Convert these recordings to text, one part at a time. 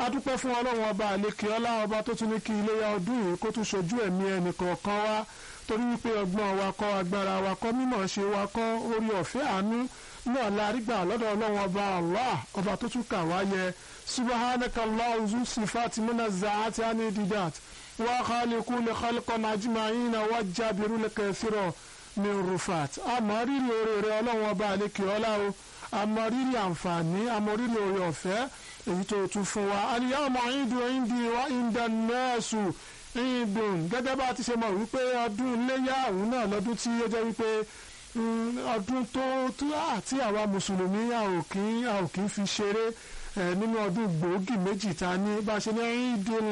adúpẹ́ fún ọlọ́run ọba àlekè ọlá ọba tó tún ní kí iléyà ọdún yìí kó tún ṣojú ẹ̀mí ẹnì kọ̀ọ̀kan wá torí wípé ọgbọ́n wa kọ́ agbára wa kọ́ mímọ̀ ṣe wa kọ́ orí ọ̀fẹ́ àánú náà la rí gbà lọ́dọ̀ ọlọ́run ọba Allah ọba tó tún kà wá yẹ subhanaka Allahu sifati mina zaati ani didat wa khaliqu li khalqan ajma'ina wa jabiru li kathira min rufat àmọ́ rírì oore rẹ ọlọ́run ọba àlekè ọlá o àmọ́ rírì àǹfààní àmọ́ rírì oore ọ̀fẹ́ èyí tó tún fún wa al-yawma ìdù ìdì wa inda nẹ́ẹ̀sù ìdùn gẹ́gẹ́ bá a ti ṣe mọ̀ wípé ọdún iléyà òun náà lọ́dún tí ó jẹ́ wípé ọdún tó àti àwa mùsùlùmí a ò kí a ò kí fi ṣeré nínú ọdún gbòógì méjì ta ní bá a ṣe ní ìdùn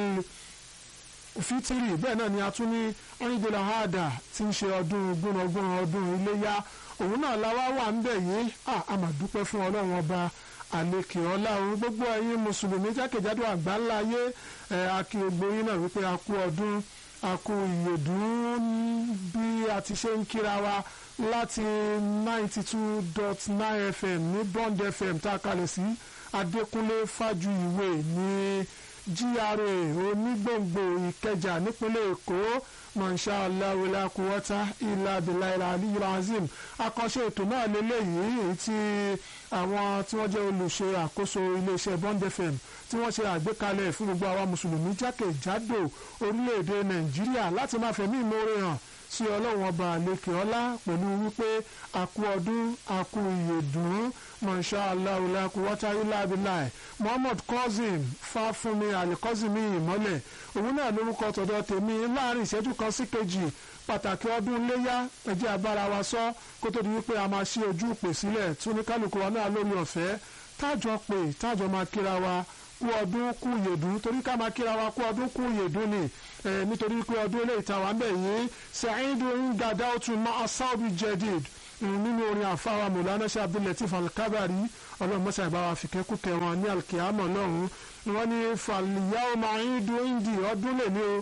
fitiri bẹ́ẹ̀ náà ni a tún ní ìdùn àhádà tí ń ṣe ọdún gbónàgbọ́n ọdún iléyà òun náà la wá wà ń bẹ̀ yìí a máa dúpẹ́ fún ọlọ́run ọba àlekè ọlá òun gbogbo ẹ̀yin mùsùlùmí jákèjádò àgbáńlá ayé ẹ akí gbogbo yín náà wípé a kú ọdún a kú ìyèdún bí a ti ṣe ń kíra wa láti ninety two dot nine fm ní bond fm tá a kalẹ̀ sí adékúnlé fájuyìwé ní gra onígbòǹgbò ìkẹjà nípínlẹ̀ èkó mọ̀nsá aláwọlá kúwọ́tà ilà abiláìlà aliyu azim àkànṣe ètò náà lélẹ́yìí èyí tí àwọn tí wọ́n jẹ́ olùṣe àkóso iléeṣẹ́ bond fm tí wọ́n ṣe àgbékalẹ̀ fún gbogbo àwa mùsùlùmí jákèjádò orílẹ̀-èdè nàìjíríà láti máa fẹ̀mí ìmoore hàn sí ọlọ́run ọba àlekè ọlá pẹ̀lú wípé àkú ọdún àkú ìyèdùn mọ̀nsá aláwọlá kúwọ́tà ilà abiláì muhammad cousin fáfúnmi alikọ́sìmí ìmọ́lẹ̀ òun náà lórúkọ tọ̀dọ̀ tèmi láàrin ìṣẹ́jú kan sí kejì pàtàkì ọdún léyà ẹjẹ́ abára wa sọ kó tó di wípé a máa ṣí ojú ìpè sílẹ̀ tí oníkálukú wa náà lórí ọ̀fẹ́ tájọ pé tájọ máa kíra wa kú ọdún kú yèdún torí ká máa kíra wa kú ọdún kú yèdún ni nítorí pé ọdún eléyìí tá wà ń bẹ̀ yìí sẹ́yìndó ń gàdá òtún máa sáwọ́bì jẹ́dìd nínú orin àfáwà mọ̀lánà ṣe abdulateef alkabari ọlọ́run mọ́sá ìbára fìkẹ́kù kẹwọn ní alkiyama lọ́hùn wọ́n ní fàlìyàwó máa ń dún indi ọdún lè ní o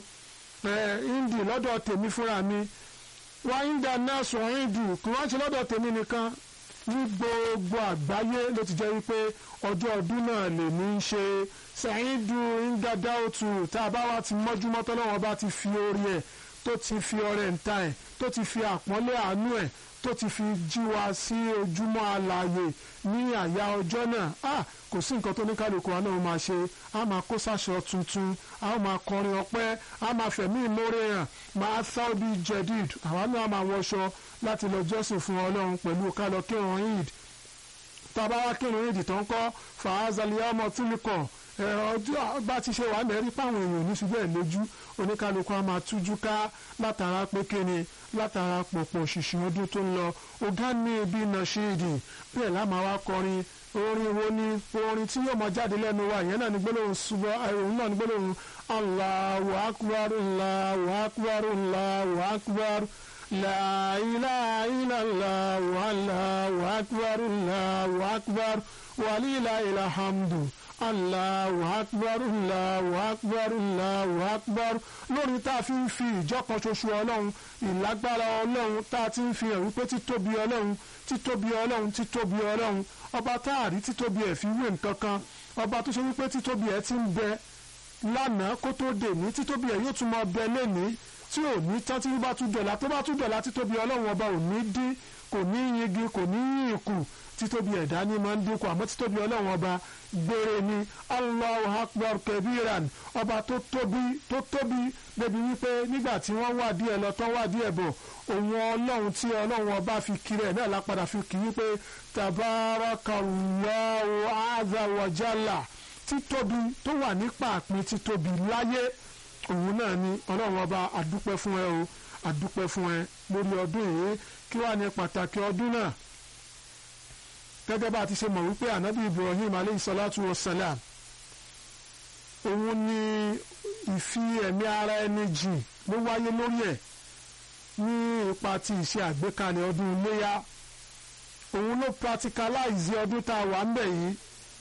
indi lọ́dọ̀ tèmi fúnra mi wá inda náà sọ indi kí wọ́n ṣe lọ́dọ̀ tèmi nìkan ní gbogbo àgbáyé ló ti jẹ́ wípé ọjọ́ ọdún náà lè ní í ṣe ṣàyíndù ńgàdá òtù tá a bá wá ti mọ́júmọ́ tọ́lọ́wọ́n bá ti fi orí ẹ̀ tó ti fi ọrẹ ǹta ẹ̀ tó ti fi àpọ́nlé àánú ẹ̀ tó ti fi jí wa sí ojúmọ́ àlàyé ní àyà ọjọ́ náà a kò sí nǹkan tó ní kálukú wa náà máa ṣe a máa kó sáṣọ tuntun a máa kọrin ọpẹ́ a máa fẹ̀mí ìmórè hàn máa sáódì jẹ̀díd àwa náà máa wọṣọ láti lọ jọ́sìn fún ọlọ́run pẹ̀lú kálọ̀ kírun eid tàbá wá kírun eid tó ń kọ́ fàázàlíyà ọmọ túlùkọ̀ ọjọ́ bá ti ṣe wà mẹ́rí páwọn èèyàn ní ṣubú ẹ̀ lójú oníkálukú a máa tújú ká látara pé kíni látara pọ̀pọ̀ ṣìṣìn ọdún tó ń lọ ọ̀gá ní ibi náà ṣe èdè bẹ́ẹ̀ láma wá kọrin orin wo ni orin tí yóò máa jáde lẹ́nu wa ìyẹn náà ní gbólóhùn ṣubọ́ òun náà ní gbólóhùn Allahu akbar Allahu akbar Allahu akbar la ilaha illallah Allahu akbar Allahu akbar walillahil hamdu allahu akbar allahu akbar allahu akbar lórí tá a fi ń fi ìjọkan ṣoṣo ọlọ́run ìlágbára ọlọ́run tá a ti ń fi hàn wípé títóbi ọlọ́run títóbi ọlọ́run títóbi ọlọ́run ọba tá a rí títóbi ẹ̀ fi wé nǹkan kan ọba tó ṣe wípé títóbi ẹ̀ ti ń bẹ lánàá kó tó dè ní títóbi ẹ̀ yóò tún máa bẹ lẹ́nìí tí ò ní tán tí wọ́n bá tún dọ̀la tó bá tún dọ̀la títóbi ọlọ́run ọba ò ní dín kò ní yingi kò ní yìn kù títóbi ẹ̀dá ní máa ń dínkù àmọ́ títóbi ọlọ́run ọba gbére ni allahu akbar kabiran ọba tó tóbi tó tóbi débi wípé nígbà tí wọ́n wá díẹ̀ lọ tán wá díẹ̀ bọ̀ òun ọlọ́run tí ọlọ́run ọba fi kiri ẹ̀ náà lápadà fi kì í pé tabarakallahu azza wa jalla títóbi tó wà nípa àpín títóbi láyé òun náà ni ọlọ́run ọba àdúpẹ́ fún ẹ o àdúpẹ́ fún ẹ lórí ọdún yìí kí wàá ní pàtàkì ọdún náà gẹ́gẹ́ bá a ti ṣe mọ̀ wípé ànábì ibrahim aleyhi salatu wa salam òun ni ìfi ẹ̀mí ara ẹni jìn ló wáyé lórí ẹ̀ ní ipa ti ìṣe àgbékalẹ̀ ọdún iléyà òun ló practicalize ọdún tá a wà ń bẹ̀ yìí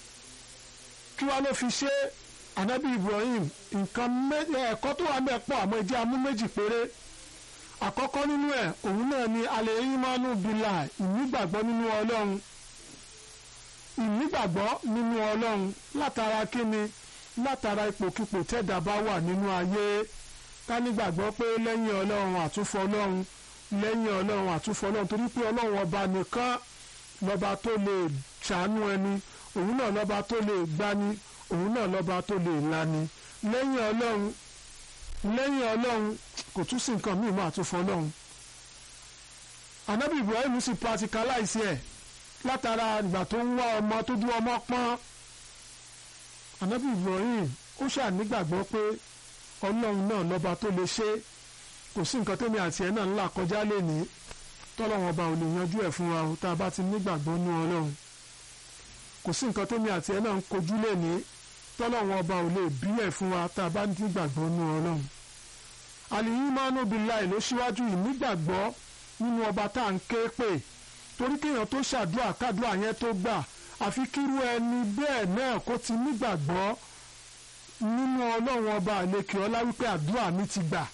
kí wàá ló fi ṣe ànábì ibrahim nǹkan ẹ̀kọ́ tó wà ń bẹ̀ pọ̀ àmọ́ ìdí amú méjì péré àkọ́kọ́ nínú ẹ̀ òun náà ni alẹ́ yín máa ń bìlà ìnígbàgbọ́ nínú ọlọ́run ìnígbàgbọ́ nínú ọlọ́run látara kíni látara ipòkipò tẹ́dà bá wà nínú ayé ká nígbàgbọ́ pé lẹ́yìn ọlọ́run àtúnfọ́ ọlọ́run lẹ́yìn ọlọ́run àtúnfọ́ ọlọ́run torí pé ọlọ́run ọba nìkan lọ́ba tó lè ṣàánú ẹni òun náà lọ́ba tó lè gbani òun náà lọ́ba tó lè lani lẹ́yìn ọlọ́run lẹ́yìn ọlọ́run kò tún sí nǹkan míì mọ́ àtúnfọ́ ọlọ́run anabi ibrahim sì practicalize ẹ̀ látara ìgbà tó ń wá ọmọ tó dún ọmọ pọ́n anabi ibrahim ó ṣànígbàgbọ́ pé ọlọ́run náà lọ́ba tó lè ṣe kò sí nǹkan tẹ́mi àti ẹ̀ náà ńlá kọjá lénìí tọ́lọ́run ọba ò lè yanjú ẹ̀ fún wa o tá a bá ti nígbàgbọ́ nú ọlọ́run kò sí nǹkan tẹ́mi àti ẹ̀ náà ń kojú lénìí tọ́lọ́run ọba ò lè bí ẹ̀ fún wa tá a bá nígbàgbọ́ nú ọlọ́run àlìyímánú billahi ló ṣíwájú ìnígbàgbọ́ nínú ọba tá à ń ké pè torí kéèyàn tó ṣàdúrà kádùrà yẹn tó gbà àfi kírú ẹni bẹ́ẹ̀ náà kó ti nígbàgbọ́ nínú ọlọ́run ọba àlekè ọlá wípé àdúrà mi ti gbà.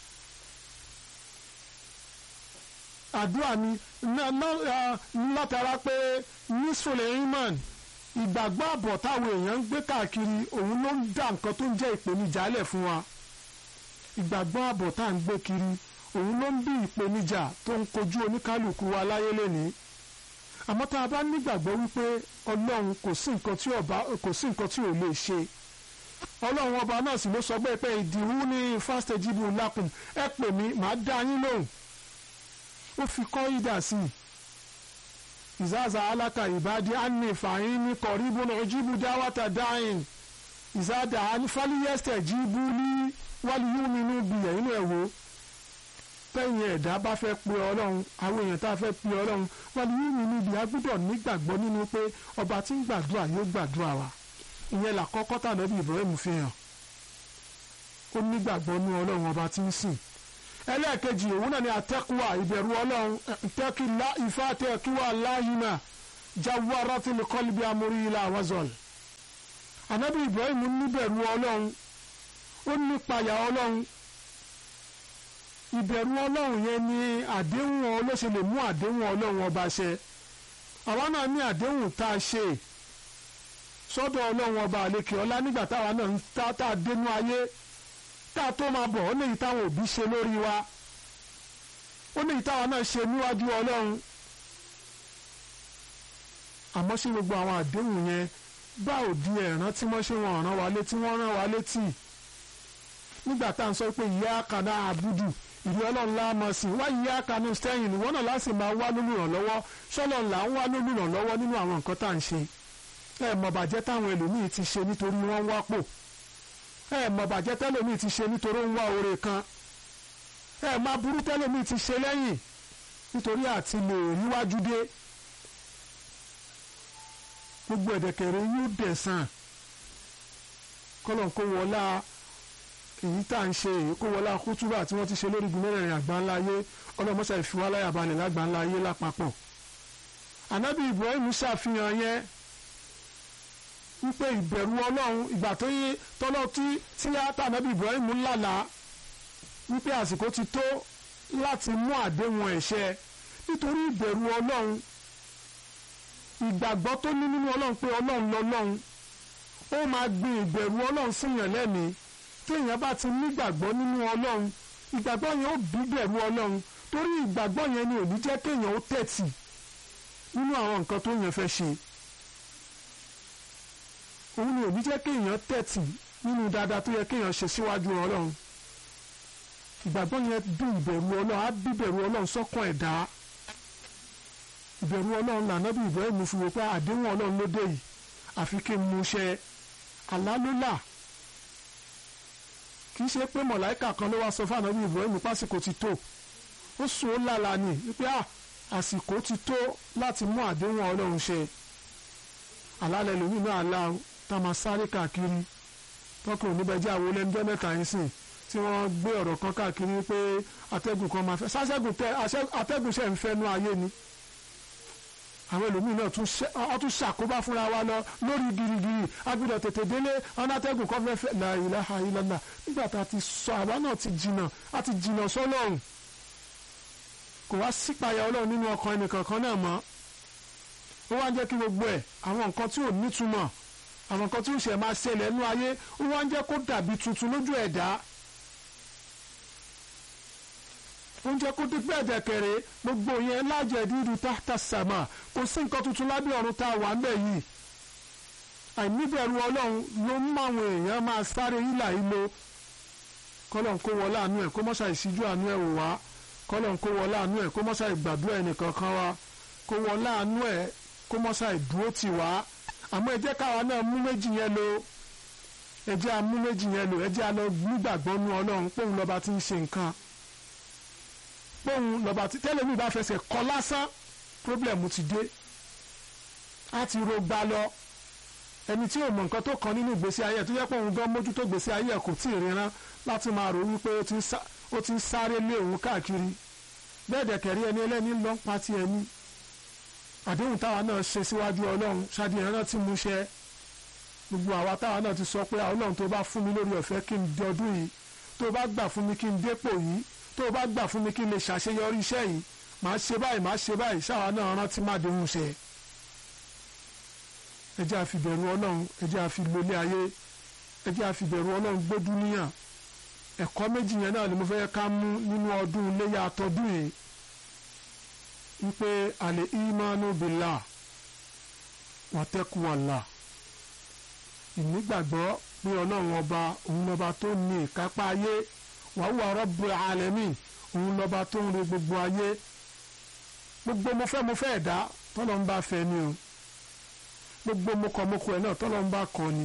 àdúrà mi látara pé nisfole iman ìgbàgbọ́ àbọ̀ táwọn èèyàn ń gbé káàkiri òun ló ń dá nǹkan tó ń jẹ́ ìpèníjà lẹ̀ fún wa ìgbàgbọ́ àbọ̀ tá à ń gbé kiri òun ló ń bí ìpèníjà tó ń kojú oníkálukú wa láyé lénìí àmọ́ tá a bá nígbàgbọ́ wípé ọlọ́run kò sí nǹkan tí ọba kò sí nǹkan tí ò lè ṣe ọlọ́run ọba náà sì ló sọ pé pé ìdìwú ní fásitẹ́jìbù lákùn ẹ pè mí màá dá yín lóhùn ó fi kọ́ ìdà sí i ìzáàzà aláka ìbádí ánì fàáyín ní kọ̀ríbù náà jíbù dáwàtà dáhìn ìzáàdà fálíyẹ́sẹ̀ jíbù ní wálíyúmínú bìyẹ̀ inú ẹ̀ wò tẹ́yìn ẹ̀dá bá fẹ́ pe ọlọ́run àwọn èèyàn tá a fẹ́ pe ọlọ́run wọn ni yìí níbi agbọ́dọ̀ nígbàgbọ́ nínú pé ọba tí ń gbàdúrà yóò gbàdúrà wa ìyẹn làkọ́kọ́ tànàbí Ibrahim fi hàn ó nígbàgbọ́ ní ọlọ́run ọba tí ń sìn ẹlẹ́ẹ̀kejì òun náà ni àtẹ́kùwà ìbẹ̀rù ọlọ́run tẹ́kì ìfá tẹ́kùwà láyìnà jáwọ́ arọ́tìlẹ̀ kọ́líbi amórí ilà wazọ́l ànábì Ibrahim níbẹ̀rù ọlọ́run ó nípayà ọlọ́run ìbẹ̀rù ọlọ́run yẹn ni àdéhùn olóṣè lè mú àdéhùn ọlọ́run ọba ṣẹ àwa náà ní àdéhùn tá a ṣe sọ́dọ̀ ọlọ́run ọba àlekè ọlá nígbà táwa náà ń tá tá a dénú ayé tá a tó máa bọ̀ ó léyìí táwọn òbí ṣe lórí wa ó léyìí táwa náà ṣe níwájú ọlọ́run àmọ́ ṣé gbogbo àwọn àdéhùn yẹn bá òdi ẹ̀rán tí wọ́n ṣe wọn rán wa létí wọ́n rán wa létí nígbà tá à ń sọ pé ìyá kaná àbúdù ìlú ọlọ́run la mọ̀ sí wá ìyá kaná stẹ́yìn ìwọ náà láti máa wá lólùrànlọ́wọ́ sọ́lọ́ là ń wá lólùrànlọ́wọ́ nínú àwọn nǹkan tá à ń ṣe ẹ mọ̀ bàjẹ́ táwọn ẹlòmíì ti ṣe nítorí wọ́n ń wápò ẹ mọ̀ bàjẹ́ tẹ́lòmíì ti ṣe nítorí ó ń wá oore kan ẹ má burú tẹ́lòmíì ti ṣe lẹ́yìn nítorí àti lè ríwájú dé gbogbo ẹ̀dẹ̀kẹ̀rẹ̀ yóò dẹ̀sán kọ́lọ̀ kó wọlá èyí tá à ń ṣe èyí kó wọlá kútúbà tí wọ́n ti ṣe lórí gun mẹ́rẹ̀ẹ̀rin àgbáńlá ayé ọlọ́mọṣà ìfiwáláyà balẹ̀ lágbáńlá ayé lápapọ̀ ànábì Ibrahim ṣàfihàn yẹn wípé ìbẹ̀rù ọlọ́run ìgbà tó yé tọ́lọ́ tí tíátà ànábì Ibrahim lálàá wípé àsìkò ti tó láti mú àdéhùn ẹ̀ṣẹ̀ nítorí ìbẹ̀rù ọlọ́run ìgbàgbọ́ tó ní nínú ọlọ́run pé ọlọ́run lọ́lọ́run ó máa gbin ìbẹ̀rù ọlọ́run síyàn lẹ́mìí tí èèyàn bá ti nígbàgbọ́ nínú ọlọ́run ìgbàgbọ́ yẹn ó bí bẹ̀rù ọlọ́run torí ìgbàgbọ́ yẹn ni ò ní jẹ́ kéèyàn ó tẹ̀tì nínú àwọn nǹkan tó yẹn fẹ́ ṣe òun ni ò ní jẹ́ kéèyàn tẹ̀tì nínú dáadáa tó yẹ kéèyàn ṣe síwájú ọlọ́run ìgbàgbọ́ yẹn bí ìbẹ̀rù ọlọ́run á bí bẹ̀rù ọlọ́run sọ́kàn ẹ̀dá ìbẹ̀rù ọlọ́run lànà bí Ibrahim fi wò pé àdéhùn ọlọ́run ló dé yìí àfi kí n mú ṣẹ àlá ló là kì í ṣe pé mọ̀láìkà kan ló wá sọ fún ànábì Ibrahim pásìkò ti tó ó sùn ó lálàá ni wípé àsìkò ti tó láti mú àdéhùn ọlọ́run ṣẹ àlálẹ̀ lómi náà àlá tá a máa sáré káàkiri tọkùnrin níbẹ̀ jẹ́ àwọn olẹ́njẹ́ mẹ́ta yín sìn tí wọ́n gbé ọ̀rọ̀ kan káàkiri pé atẹ́gùn kan máa fẹ́ sásẹ́gùn tẹ atẹ́gùn ṣẹ̀ ń fẹ́nu ayé ni àwọn ẹlòmíín náà tún ṣàkóbá fúnra wa lọ lórí girigiri agbọ́dọ̀ tètè délé ọ̀nàtẹ́gùn kan fẹ́ fẹ́ la ilaha illallah nígbà tá a ti sọ àwa náà ti jìnnà a ti jìnnà sọ́lọ́run kò wá sípayà ọlọ́run nínú ọkàn ẹnìkankan náà mọ́ ó wá ń jẹ́ kí gbogbo ẹ̀ àwọn nǹkan tí ò nítumọ̀ àwọn nǹkan tí ó ṣe máa ṣẹlẹ̀ nínú ayé ó wá ń jẹ́ kó dàbí tuntun lójú ẹ̀dá ó ń jẹ́ kó dípẹ́ ẹ̀dẹ̀kẹ̀rẹ̀ gbogbo yẹn lájẹ̀ dídú táta sàmà kò sí nǹkan tuntun lábẹ́ ọ̀run tá a wà ńbẹ̀ yìí àìníbẹ̀rù ọlọ́run ló ń mọ àwọn èèyàn máa sáré hílà hílo kọ́lọ̀ ń kó wọlé àánú ẹ̀ kó mọ́ṣá ìṣíjú àánú ẹ̀ wò wá kọ́lọ̀ ń kó wọlé àánú ẹ̀ kó mọ́ṣá ìgbàdúrà ẹnìkan kan wá kó wọlé àánú ẹ̀ kó mọ́ṣá ìdúró tì wá àmọ́ ẹ jẹ́ káwa náà mú méjì yẹn lò ẹ jẹ́ amú méjì yẹn lò ẹ jẹ́ alọ́ nígbàgbọ́ nú ọlọ́run póun lọ́ba ti ń ṣe nǹkan póun lọ́ba ti tẹ́lẹ̀ mi bá fẹsẹ̀ kọ́ lásán pírọ́blẹ̀mù ti dé á ti ro gbá lọ ẹni tí ò mọ nǹkan tó kàn nínú ìgbésí ayé ẹ̀ tó yẹ pé òun gan mójútó ìgbésí ayé ẹ̀ kò tí ì ríran láti máa rò wípé ó ti ń sáré lé òun káàkiri bẹ́ẹ̀ dẹ̀kẹ̀rí ẹni ẹlẹ́ni lọ́n pa ti ẹni àdéhùn táwa náà ṣe síwájú ọlọ́run ṣáàdì ẹran tí mo ṣe gbogbo àwa táwa náà ti sọ pé ọlọ́run tó bá fún mi lórí ọ̀fẹ́ kí n di ọdún yìí tó bá gbà fún mi kí n dépò yìí tó bá gbà fún mi kí n lè ṣàṣeyọrí iṣẹ́ yìí màá ṣe báyìí màá ṣe báyìí ṣáwa náà rántí má déhùn ṣe ẹ jẹ́ àfi bẹ̀rù ọlọ́run ẹ jẹ́ àfi lólé ayé ẹ jẹ́ àfi bẹ̀rù ọlọ́run gbójú níyàn ẹ̀kọ́ méjì yẹn náà ni mo fẹ́ ká mú nínú ọdún iléyà àtọ́dún yìí wípé àlè ìmánu bìlà wàtẹ́kùwàlà ìnígbàgbọ́ pé ọlọ́run ọba òun lọ́ba tó ní ìkápá ayé wàhùwà rọ́bù alẹ́mì òun lọ́ba tó ń re gbogbo ayé gbogbo mo fẹ́ mo fẹ́ ẹ̀dá tọ́lọ́ ń bá fẹ́ ni o gbogbo mokọmọkọ ẹ̀ náà tọ́lọ́ ń bá kọ́ ni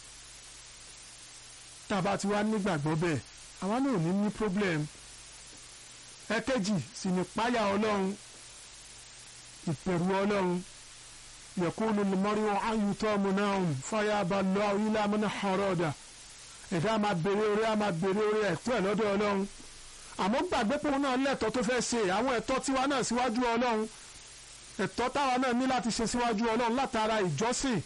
tá a bá ti wá nígbàgbọ́ bẹ́ẹ̀ àwa náà ò ní ní problem ẹ̀kejì sì ní páyà ọlọ́run ìbẹ̀rù ọlọ́run yẹ̀kúnú lùmọ́ríwó ayùtọ́ múnáhùn fáyà bá lọ ilé amúná ọ̀rọ̀dà ẹ̀dá máa bèrè orí á máa bèrè orí ẹ̀tọ́ ẹ̀ lọ́dọ̀ ọlọ́run àmọ́ gbàgbé pòun náà lẹ́tọ̀ọ́ tó fẹ́ ṣe àwọn ẹ̀tọ́ tiwa náà síwájú ọlọ́run ẹ̀tọ́ táwa náà ní láti ṣe síwájú ọlọ́run látara ìjọsìn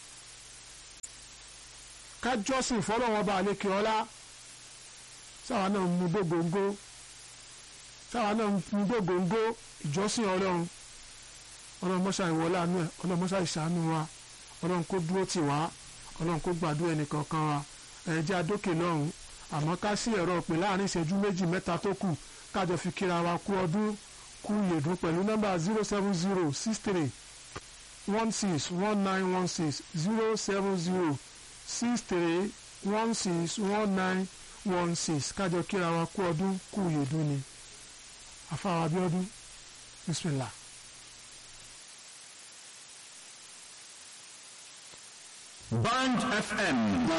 ká jọ́sìn fọlọ́wọn ọba àlekè ọlá sáwa náà mú dógóńgó sáwa náà mú dógóńgó ìjọsìn ọlọ́run ọlọ́run mọ́ṣá ìwọlá àánú ẹ̀ ọlọ́run mọ́ṣá ìṣàánú wa ọlọ́run kó dúró tì wá ọlọ́run kó gbàdúrà ẹnìkankan wa ẹ̀jẹ̀ adókè lọ́hùn àmọ́ ká sí ẹ̀rọ pè láàrin ìṣẹ́jú méjì mẹ́ta tó kù kájọ fi kíra wa kú ọdún kú lèdùn pẹ̀lú nọ́mbà zero seven zero six three one six one nine one six zero seven zero six three one six one nine one six kájọ kíra wa kú ọdún kú lèdùn ni àfàwọn Abíọ́dún bismillah. Band FM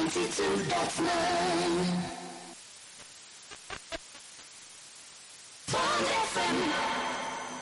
92.9 Band FM